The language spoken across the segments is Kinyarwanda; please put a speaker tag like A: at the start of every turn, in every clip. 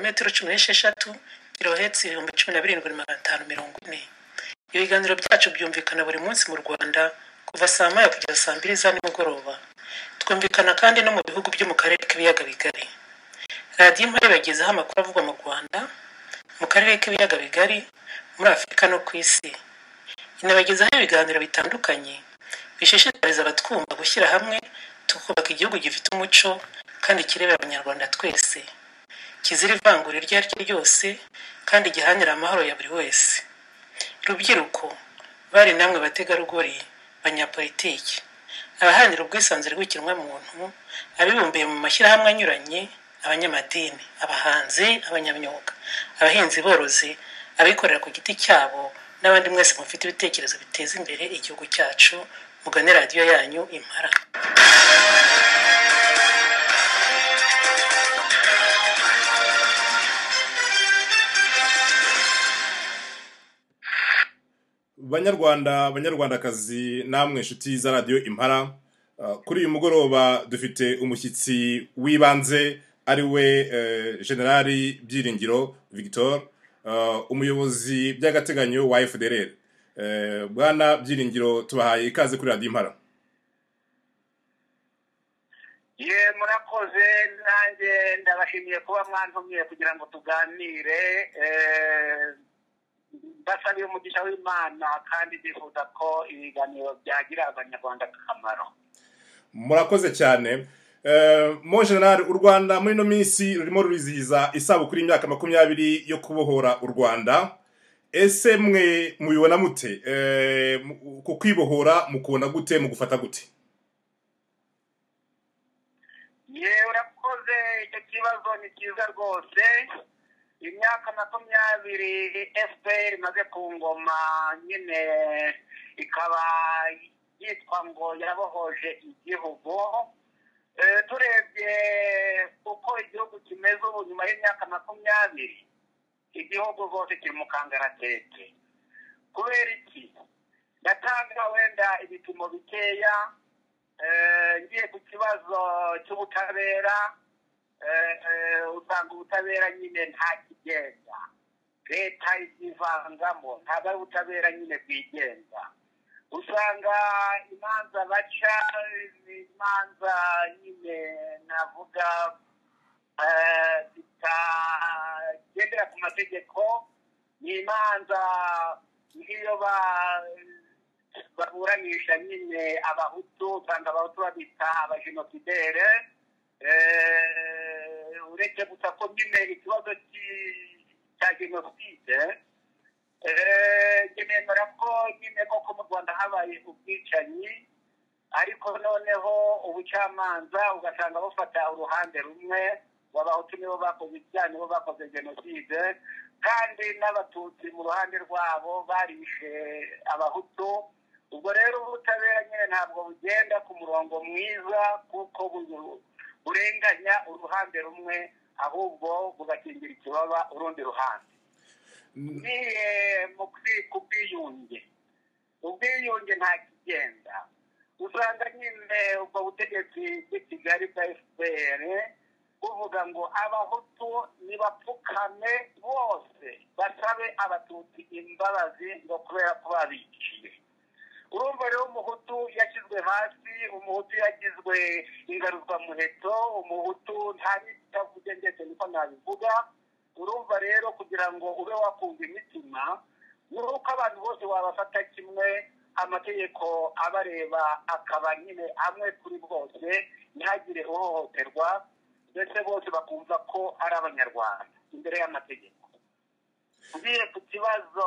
A: metero cumi n'esheshatu kirohetse ibihumbi cumi na birindwi magana atanu mirongo ine ibiganiro byacu byumvikana buri munsi mu rwanda kuva saa moya kugeza saa mbiri za nimugoroba twumvikana kandi no mu bihugu byo mu karere k'ibiyaga bigari radiyo impari bagezaho amakuru avugwa mu rwanda mu karere k'ibiyaga bigari muri afurika no ku isi inabagezaho ibiganiro bitandukanye bishishikariza abatwumva gushyira hamwe tukubaka igihugu gifite umuco kandi kireba abanyarwanda twese kizira ivangura iryo ari ryo ryose kandi gihanira amahoro ya buri wese rubyiruko bari namwe bategarugori banyapolitiki abaharanira ubwisanzure bw'ikiremwamuntu abibumbiye mu mashyirahamwe anyuranye abanyamadini abahanzi abanyamyuga abahinzi borozi abikorera ku giti cyabo n'abandi mwese mufite ibitekerezo biteza imbere igihugu cyacu mugane radiyo yanyu impara
B: banyarwanda banyarwandakazi namwe inshuti za radiyo impara Uh, kuri uyu mugoroba dufite umushyitsi w'ibanze ari we eh, generali byiringiro victor uh, umuyobozi by'agateganyo wa fdr Eh, bwana byiringiro tubahaye ikaze kuri radiyo impara
C: ye murakoze nanjye ndabashimiye kuba mwantumye kugira ngo tuganire eh, mbasabiye umugisha w'imana kandi ndifuza ko ibiganiro byagira abanyarwanda akamaro
B: murakoze cyane Eh, mon general u rwanda muri ino minsi rurimo rurizihiza isabukuru y'imyaka makumyabiri yo kubohora u rwanda ese mwe mubibona mute Eh, mu- ku kwibohora mukubona gute mugufata gute
C: ye urakoze icyo kibazo ni cyiza rwose imyaka makumyabiri fpr imaze ku ngoma nyine ikaba yitwa ngo yabohoje igihugu Eh, turebye uko igihugu kimeze ubu nyuma y'imyaka makumyabiri igihugu rwose kiri mu kangaratete kubera iki ndatanga wenda ibipimo bikeya eh, ngiye ku kibazo cy'ubutabera eh, eh, usanga ubutabera nyine nta kigenda leta izivangamo ntabwo ari ubutabera nyine bwigenza usanga imanza baca ni imanza nyine navuga eh, zitagendera ku mategeko ni imanza nk'iyo ba baburanisha nyine abahutu usanga abahutu babita abajenosidere Eh, uretse gusa ko nyine ikibazo ki- cya jenoside eh, njye nemera ko nyine koko mu rwanda habaye ubwicanyi ariko noneho ubucamanza ugasanga bufata uruhande rumwe abahutu nibo bakoze ibyaha nibo bakoze jenoside kandi n'abatutsi mu ruhande rwabo barishe abahutu ubwo rero ubutabera nyine ntabwo bugenda ku murongo mwiza kuko bu- burenganya uruhande rumwe ahubwo bugakingira ikibaba urundi ruhande niye mu kwi- ku bwiyunge ubwiyunge nta kigenda usanga nyine ubwo butegetsi bw'i kigali bwa fpr buvuga ngo abahutu nibapfukame bose basabe abatutsi imbabazi ngo kubera ko babiciye urumva rero umuhutu yashyizwe hasi umuhutu yagizwe ingaruzwamuheto umuhutu nta n'itavuze ndetse niko nabivuga urumva rero kugira ngo ube wakumva imitima ni uko abantu bose wabafata kimwe amategeko abareba akaba nyine amwe kuri bose ntihagire uhohoterwa ndetse bose bakumva ko ari abanyarwanda imbere y'amategeko ngiye ku kibazo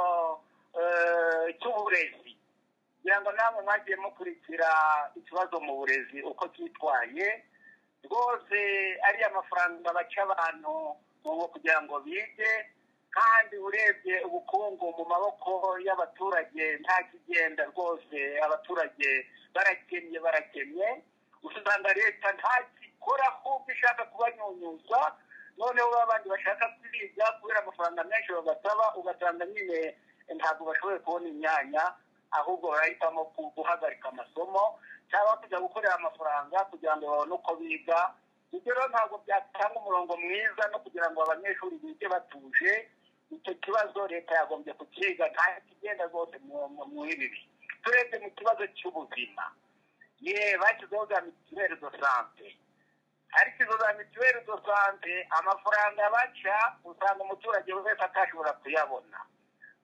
C: eh, cy'uburezi kugira ngo namwe mwagiye mukurikira ikibazo mu burezi uko cyitwaye rwose ariya mafaranga baca abantu ubu kugira ngo bige kandi urebye ubukungu mu maboko y'abaturage nta kigenda rwose abaturage barakennye barakennye usanga leta ntakikora ahubwo ishaka kubanyunyuza noneho abandi bashaka kwiga kubera amafaranga menshi bagasaba ugasanga nyine ntabwo bashoboye kubona imyanya ahubwo barahitamo ku- guhagarika amasomo cyangwa kujya gukorera amafaranga kugira ngo babone uko biga ibyo rero ntabwo byatanga umurongo mwiza no kugira ngo abanyeshuri bige batuje icyo kibazo leta yagombye kukiga ntayo kigenda rwose mu ibi turebye mu kibazo cy'ubuzima ye bashyizeho za mituweli do sante ariko izo za mituweli do sante amafaranga baca usanga umuturage wese atashobora kuyabona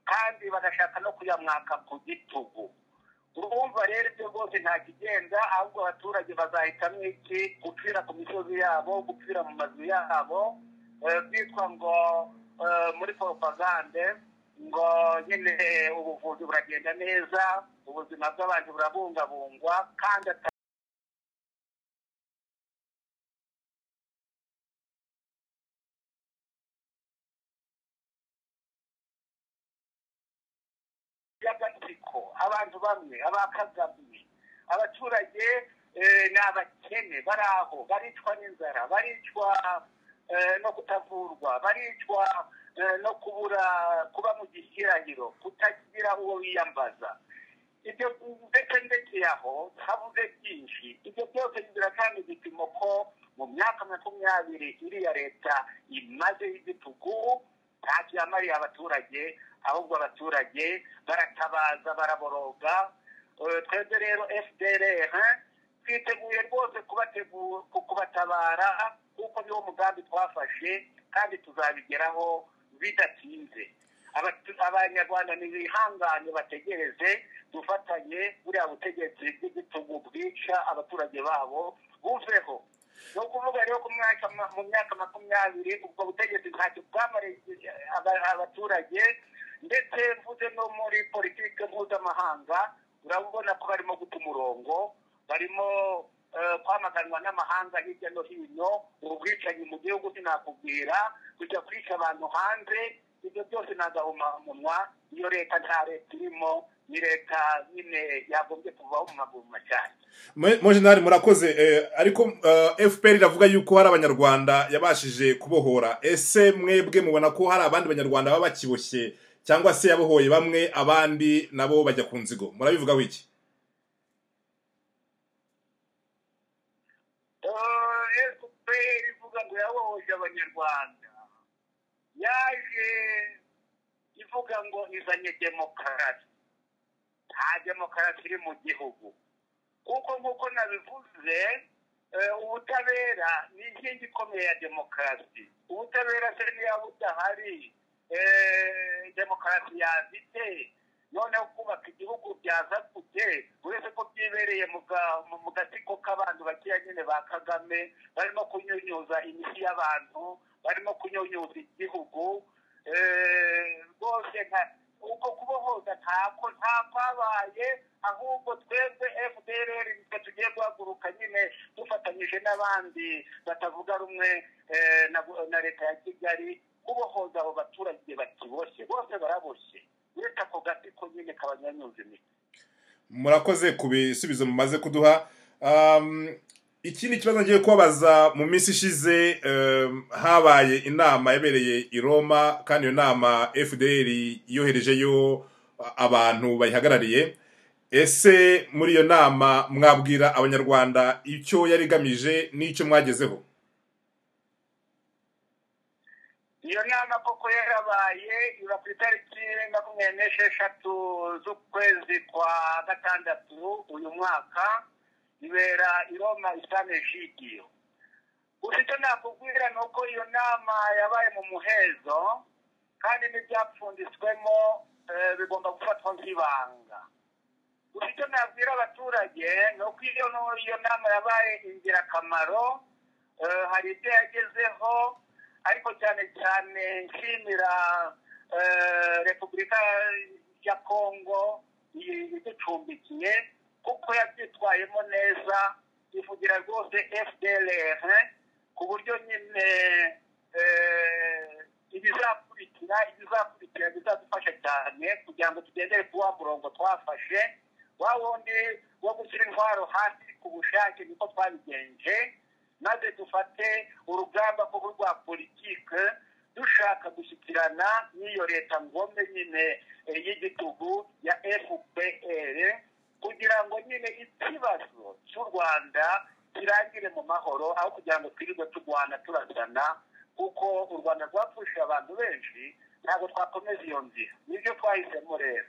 C: kandi bagashaka no kuyamwaka ku gitugu urumva rero ibyo rwose nta kigenda ahubwo abaturage bazahitamo iki gupfira ku misozi yabo gupfira mu mazu yabo byitwa ngo muri poropagande ngo nyine ubuvuzi buragenda neza ubuzima bw'abantu burabungabungwa kandi y'agatsiko abantu bamwe abakagabwe abaturage ni abakene bari aho baricwa n'inzara baricwa no kutavurwa baricwa no kubura kuba mu gishyirahiro kutagira uwo wiyambaza ibyo ndetse ndetse aho habuze byinshi ibyo byose biratanga igipimo ko mu myaka makumyabiri iriya leta imaze y'igitugu ntacyo yamariye abaturage ahubwo abaturage baratabaza baraboroga twebwe rero fdr twiteguye rwose kubatabara kuko niwo mugambi twafashe kandi tuzabigeraho bidatinze abanyarwanda ntibihangane bategereze dufatanye buriya butegetsi bw'igitugu bwica abaturage babo buveho ni ukuvuga rero ko mu myaka makumyabiri ubwo butegetsi ntacyo bwamariye abaturage ndetse mvuze no muri politiki mpuzamahanga urabona ko barimo guta umurongo barimo kwamaganwa n'amahanga hirya no hino ubwicanyi mu gihugu sinakubwira kujya kwica abantu hanze ibyo byose ni agahomamunwa iyo leta nta leta irimo ni leta nyine yagombye kuvaho mu maguru cyane
B: mojenari murakoze ariko fpr iravuga yuko hari abanyarwanda yabashije kubohora ese mwebwe mubona ko hari abandi banyarwanda baba bakiboshye cyangwa se yabohoye bamwe abandi nabo bajya ku nzigo murabivugaho iki
C: fpr ivuga ngo yabohoje abanyarwanda yaje ivuga ngo izanye demokarasi nta demokarasi iri mu gihugu kuko nk'uko nabivuze ubutabera ni inkingi ikomeye ya demokarasi ubutabera se niyo budahari demokarasi yazite noneho kubaka igihugu byaza kujye uretse ko byibereye mu gatsiko k'abantu bakeya nyine ba kagame barimo kunyunyuza imiti y'abantu barimo kunyunyuza igihugu rwose uko kubohoza ntako nta kwabaye ahubwo twebwe fdr nitwe tugiye guhaguruka nyine dufatanyije n'abandi batavuga rumwe na leta ya kigali kubohoza abo baturage bakiboshye bose baraboshye uretse ako gatsiko nyine kabanyanyuza imiti
B: murakoze ku bisubizo mumaze kuduha ikindi kibazo ngiye kubabaza mu minsi ishize habaye inama yabereye i roma kandi iyo nama fdr yoherejeyo abantu bayihagarariye ese muri iyo nama mwabwira abanyarwanda icyo yari igamije n'icyo mwagezeho
C: iyo nama koko yarabaye iba ku itariki makumyabiri n'esheshatu z'ukwezi kwa gatandatu uyu mwaka ibera i roma isane jidiyo gusa icyo nakubwira ni uko iyo nama yabaye mu muhezo kandi n'ibyapfunditswemo bigomba gufatwa nk'ibanga gusa icyo nabwira abaturage ni uko iyo nama yabaye ingirakamaro hari ibyo yagezeho ariko cyane cyane nshimira repubulika ya kongo iducumbikiye kuko yabyitwayemo neza ivugira rwose fdr ku buryo nyine ibizakurikira ibizakurikira bizadufasha cyane kugira ngo tugendere ku wa murongo twafashe wa wundi wo gushyira intwaro hasi ku bushake niko twabigenje maze dufate urugamba kuko rwa politike dushaka gushyikirana n'iyo leta ngombe nyine y'igitugu ya fpr kugira ngo nyine ikibazo cy'u rwanda kirangire mu mahoro aho kugira ngo twirirwe turwana turagana kuko u rwanda rwapfushije abantu benshi ntabwo twakomeza iyo nzira nibyo twahisemo rero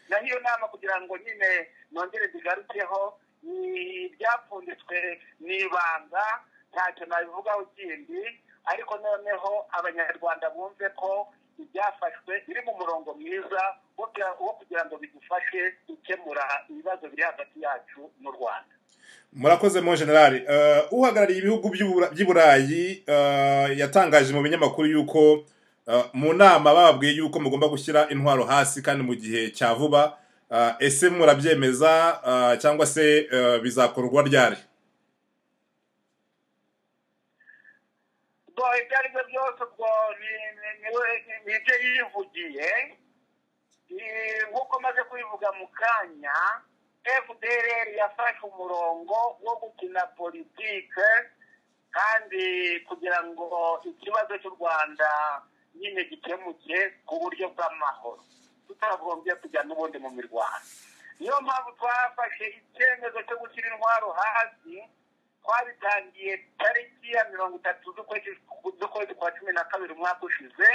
C: naho iyo nama kugira ngo nyine nongere zigarukeho ni ibyapfunditswe ni ibanga ntacyo nabivugaho kindi ariko noneho abanyarwanda bumve ko ibyafashwe biri mu murongo mwiza wo kugira- wo kugira ngo bidufashe gukemura ibibazo biri hagati yacu n'u rwanda
B: murakoze mo generali Eh, uhagarariye ibihugu by'Ubura- by'i burayi eh, yatangaje mu binyamakuru yuko eh, mu nama bababwiye yuko mugomba gushyira intwaro hasi kandi mu gihe cya vuba Eh, ese murabyemeza eh, cyangwa se eh, bizakorwa ryari
C: ubwo ibyo ari byo byose ubwo ni- ni- ni- ni- ni ibyo yivugiye Ni- nk'uko maze kubivuga mu kanya fdr yafashe umurongo wo gukina politike kandi kugira ngo ikibazo cy'u rwanda nyine gikemuke ku buryo bw'amahoro tutagombye kujya n'ubundi mu mirwano niyo mpamvu twafashe icyemezo cyo gushyira intwaro hasi twabitangiye tariki ya mirongo itatu z'ukwezi z'ukwezi kwa cumi na kabiri umwaka ushize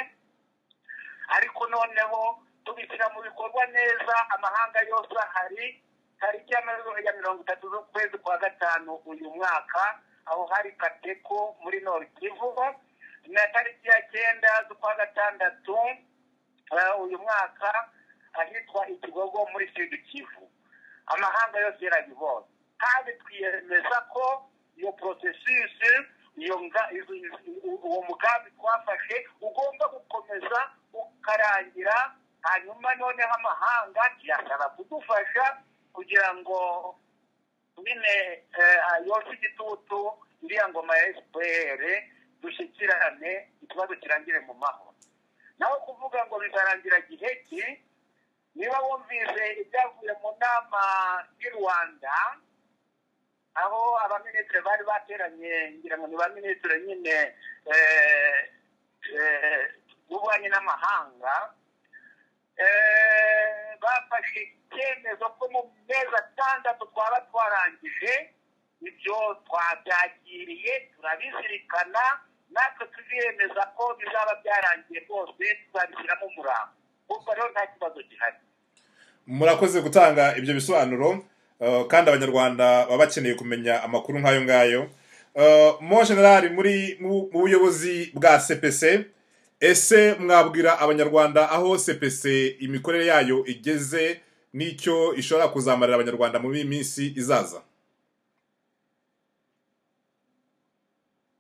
C: ariko noneho tubishyira mu bikorwa neza amahanga yose ahari tariki ya mirongo- ya mirongo itatu z'ukwezi kwa gatanu uyu mwaka aho hari kateko muri nord kivu na tariki ya cyenda z'ukwa gatandatu eh, uyu mwaka ahitwa ikigogo muri sud kivu amahanga yose yarabibonye kandi twiyemeza ko iyo porosesisi iyo nga- izo- izo- uwo mugambi twafashe ugomba gukomeza ukarangira hanyuma noneho amahanga yasaba kudufasha kugira ngo nyine eh, yose igitutu iriya ngoma ya fpr dushyikirane ikibazo kirangire mu mahoro naho kuvuga ngo bizarangira gihe ki niba wumvise ibyavuye mu nama y'i rwanda aho abaminisitiri bari bateranye ngira ngo ni ba minisitiri nyine eh, eh, b'ububanyi n'amahanga eh, bafashe icyemezo ko mu mezi atandatu twaba twarangije ibyo twabyakiriye turabizirikana natwe tuziyemeza ko bizaba byarangiye rwose tuzabishyiramo umurambo kuko rero nta kibazo gihari
B: murakoze gutanga ibyo bisobanuro eh, kandi abanyarwanda baba bakeneye kumenya amakuru nk'ayo ngayo Eh, mo generali muri mu mu buyobozi bwa cpc ese mwabwira abanyarwanda aho cpc imikorere yayo igeze n'icyo ishobora kuzamarira abanyarwanda mu minsi izaza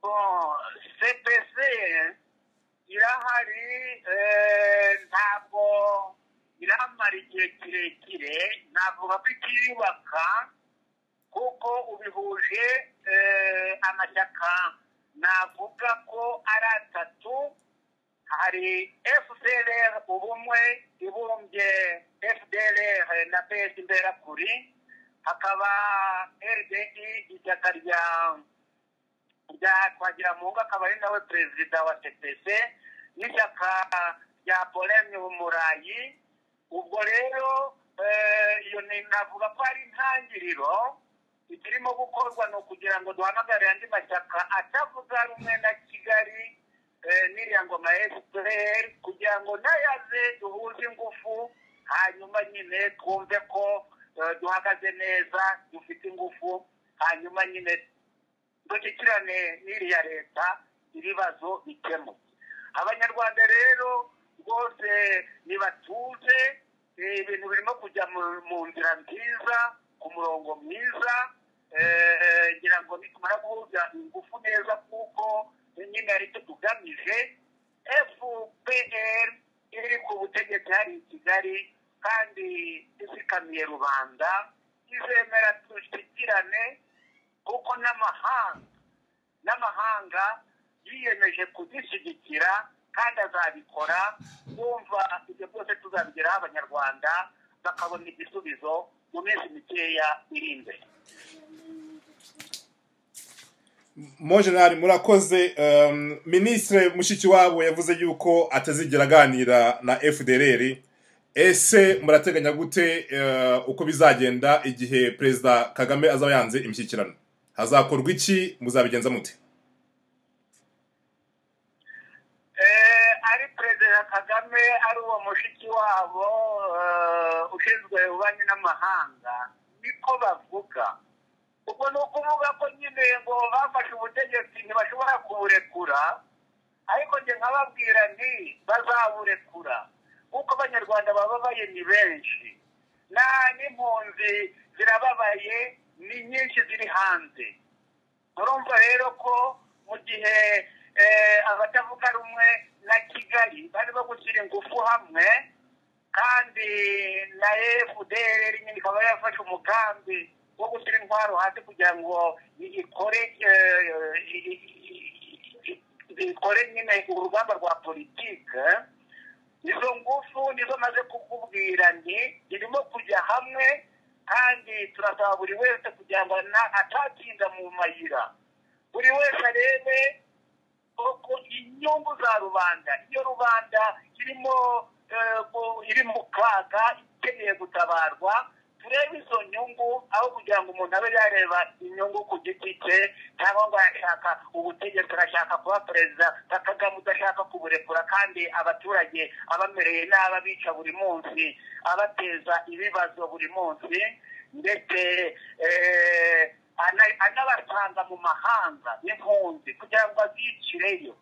C: Bon, CPC irahari eh, ntabwo iramara igihe kirekire navuga ko ikiyubaka kuko ubihuje eh, amashyaka navuga ko ari atatu hari FDLR ubumwe ibumbye FDLR na PS imberakuri hakaba RDI ishyaka rya rya Twagiramungu akaba ari nawe perezida wa CPC n'ishyaka rya Poleme Murayi ubwo rero eh, iyo ni navuga ko ari intangiriro ikirimo gukorwa ni ukugira ngo duhamagare andi mashyaka atavuga rumwe na Kigali eh, n'iriya ngoma ya FPR kugira ngo nayaze duhuze ingufu hanyuma nyine twumve ko eh, duhagaze neza dufite ingufu hanyuma nyine dushyikirane n'iriya leta ibibazo bikemuke abanyarwanda rero rwose nibatuze eh, ibintu birimo kujya mu- mu nzira nziza ku murongo mwiza eh, ngira ngo nitumara guhuza ingufu neza kuko nyine ari cyo tugamije fpr iri ku butegetsi hari i kigali kandi izikamiye rubanda izemera dushyikirane kuko n'amahanga n'amahanga yiyemeje kuzishyigikira kandi azabikora kumva ibyo byose tuzabigeraho abanyarwanda bakabona igisubizo mu minsi mikeya iri imbere
B: mo generali murakoze um, minisitire mushikiwabo yavuze yuko atazigera aganira na fdr ese murateganya gute eh, uko bizagenda igihe perezida kagame azaba yanze imishyikirano hazakorwa iki muzabigenza mute
C: ari perezida kagame ari uwo mushiki wabo eh, ushinzwe ububanyi n'amahanga niko bavuga ubwo ni ukuvuga ko nyine ngo bafashe ubutegetsi ntibashobora kuburekura ariko njye nkababwira nti bazaburekura kuko abanyarwanda bababaye ni benshi nta n'impunzi zirababaye ni nyinshi ziri hanze urumva rero ko mu gihe eh, abatavuga rumwe na kigali barimo gushyira ingufu hamwe kandi na fdr nyine ikaba yafashe umugambi wo gushyira intwaro hasi kugira ngo ikore eh, i- i- i- i- ikore nyine urugamba rwa politike izo ngufu nizo maze kukubwira nti irimo kujya hamwe kandi turasaba buri wese kugira ngo na- atatinda mu mayira buri wese arebe uko inyungu za rubanda iyo rubanda irimo eh, mu- iri mu kaga ikeneye gutabarwa turebe izo nyungu aho kugira ngo umuntu abe yareba inyungu ku giti cye cyangwa ngo arashaka ubutegetsi arashaka kuba perezida nka kagame udashaka kuburekura kandi abaturage abamereye nabi abica buri munsi abateza ibibazo buri munsi ndetse eh, ana- anabasanga mu mahanga impunzi kugira ngo azicireyo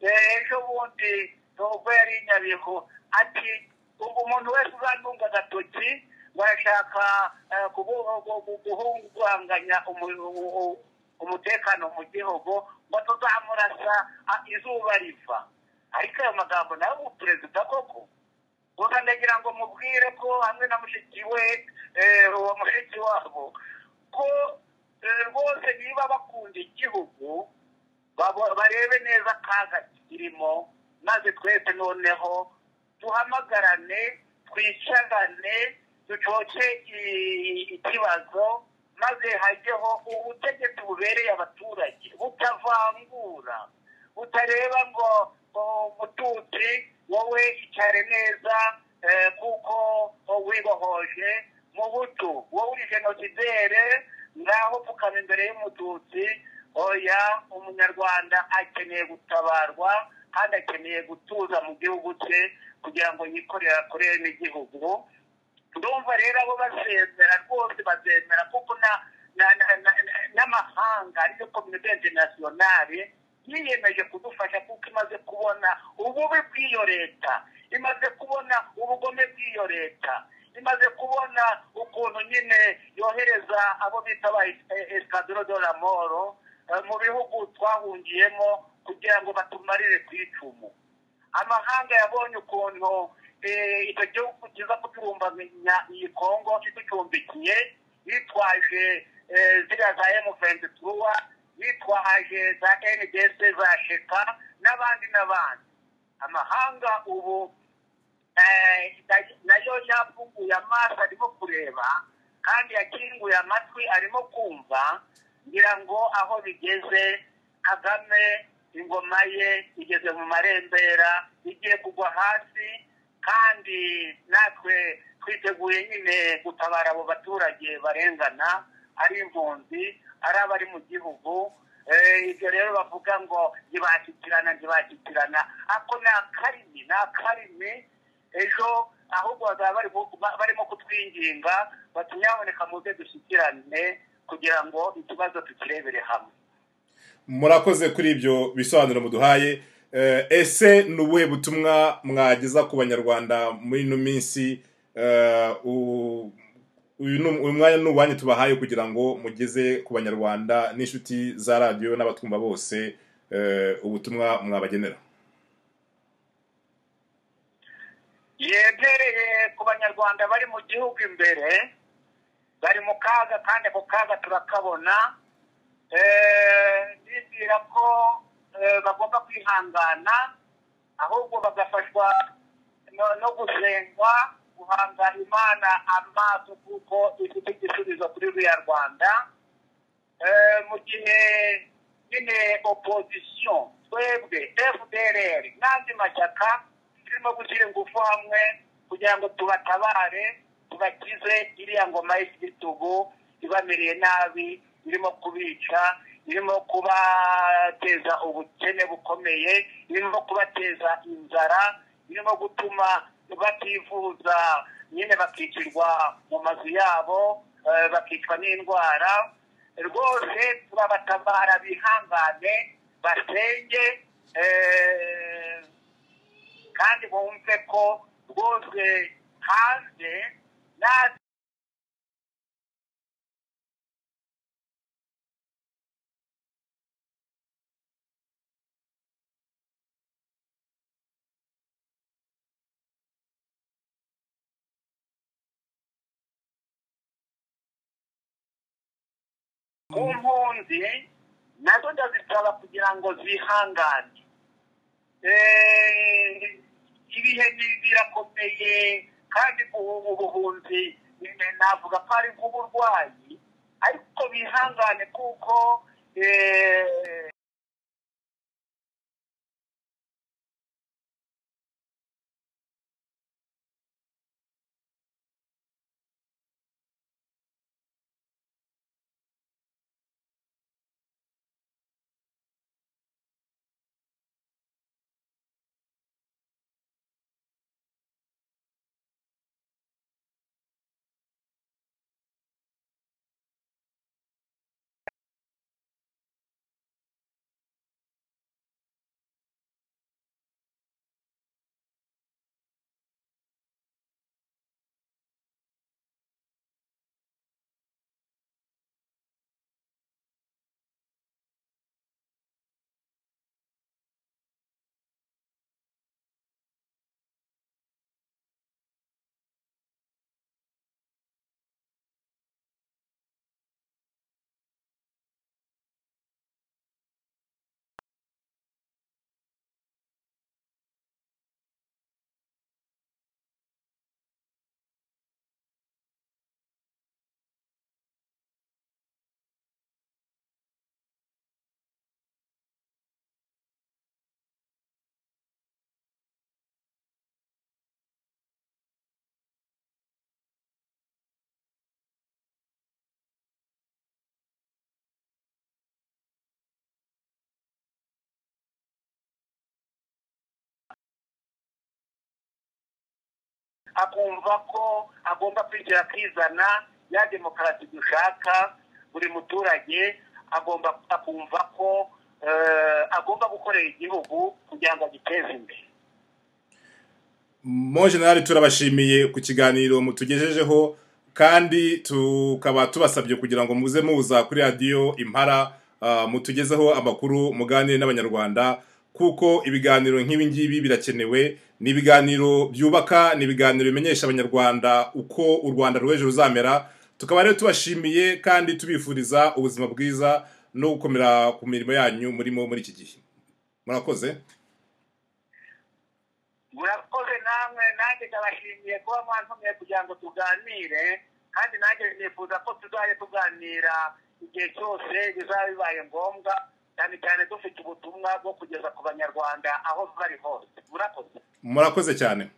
C: Eh, ejo bundi ubwo yari i nyabihu ati ubu umuntu wese uzandunga agatoki ngo arashaka eh, kubu- gu- gu- guhungabanganya umu- u- u- umutekano mu gihugu ngo tuzamurasa ah, izuba riva ariko ayo magambo nayo ubu perezida koko gusa ndagira ngo mubwire ko hamwe na mushiki we eh, uwo mushiki wabo ko eh, rwose niba bakunda igihugu babo- barebe neza akaga kirimo maze twese noneho duhamagarane twicarane ducoce i- ikibazo maze hajyeho ubutegetsi bubereye abaturage butavangura butareba ngo ngo mututsi wowe icare neza eh, kuko wibohoje mu butu wowe uri genosidere ngaho pfukama imbere y'umututsi oya umunyarwanda akeneye gutabarwa kandi akeneye gutuza mu gihugu cye kugira ngo yikorere akorere n'igihugu ndumva rero abo bazemera rwose bazemera kuko na- na- na- na- na- n'amahanga ariyo kominote interinasiyonari yiyemeje kudufasha kuko imaze kubona ububi bw'iyo leta imaze kubona ubugome bw'iyo leta imaze kubona ukuntu nyine yohereza abo bita ba esikadoro do la moro eh, mu bihugu twahungiyemo kugira ngo batumarire ku icumu amahanga yabonye ukuntu eh, icyo gihugu kiza kudurumbanya iyi kongo kiducumbikiye yitwaje eh, ziriya za emuventutuwa yitwaje za ndc za sheka n'abandi n'abandi amahanga ubu eh, na- nayo yafunguye amaso arimo kureba kandi yakinguye amatwi arimo kumva ngira ngo aho bigeze kagame ingoma ye igeze mu marembera igiye kugwa hasi kandi natwe twiteguye nyine gutabara abo baturage barengana ari impunzi ari abari mu gihugu Eh, ibyo rero bavuga ngo ntibashyikirana ntibashyikirana ako ni akarimi ni akarimi ejo ahubwo bazaba bari bu- ba- barimo kutwinginga bati nyaboneka muze dushyikirane kugira ngo ikibazo tukirebere hamwe
B: murakoze kuri ibyo bisobanuro muduhaye Eh, ese ni ubuhe butumwa mwageza ku banyarwanda muri ino minsi Eh, u- uyu ni- uyu mwanya ni uwanyu tubahaye kugira ngo mugeze ku banyarwanda n'inshuti za radiyo n'abatwumva bose eh, ubutumwa mwabagenera
C: yegereye ku banyarwanda bari mu gihugu imbere bari mu kaga kandi ako kaga turakabona Eh, bibwira ko eh, bagomba kwihangana ahubwo bagafashwa no- no gusengwa guhanga imana amaso kuko ifite igisubizo kuri ruriya rwanda Eh, mu gihe nyine opozisiyo twebwe fdr n'andi mashyaka turimo gushyira ingufu hamwe kugira ngo tubatabare tubakize iriya ngoma y'igitugu ibamereye nabi irimo kubica irimo kubateza ubukene bukomeye irimo kubateza inzara irimo gutuma bativuza nyine bakicirwa mu mazu yabo eh, bakicwa n'indwara rwose turabatabara bihangane basenge eh, kandi bumve ko rwose hanze nta ku mpunzi nazo ndazisaba kugira ngo zihangane Eh, ibihe ni- birakomeye kandi ubu ubuhunzi ni- navuga ko ari nk'uburwayi ariko bihangane kuko eh, akumva ko agomba kwigira akizana ya demokarasi dushaka buri muturage agomba akumva ko eh, agomba gukorera igihugu kugira ngo agiteze imbere
B: mo generali turabashimiye ku kiganiro mutugejejeho kandi tukaba tubasabye kugira ngo muze muza kuri radiyo impara ah, mutugezeho amakuru muganire n'abanyarwanda kuko ibiganiro nk'ibi ngibi birakenewe ni ibiganiro byubaka ni ibiganiro bimenyesha abanyarwanda uko u rwanda rw'ejo ruzamera tukaba rero tubashimiye kandi tubifuriza ubuzima bwiza no gukomera ku mirimo yanyu murimo muri iki gihe murakoze
C: murakoze namwe nanjye ndabashimiye kuba mwantumye kugira ngo tuganire kandi nanjye nifuza ko tuzajya tuganira igihe cyose bizaba bibaye ngombwa cyane cyane dufite ubutumwa bwo kugeza ku banyarwanda aho bari hose murakoze
B: murakoze cyane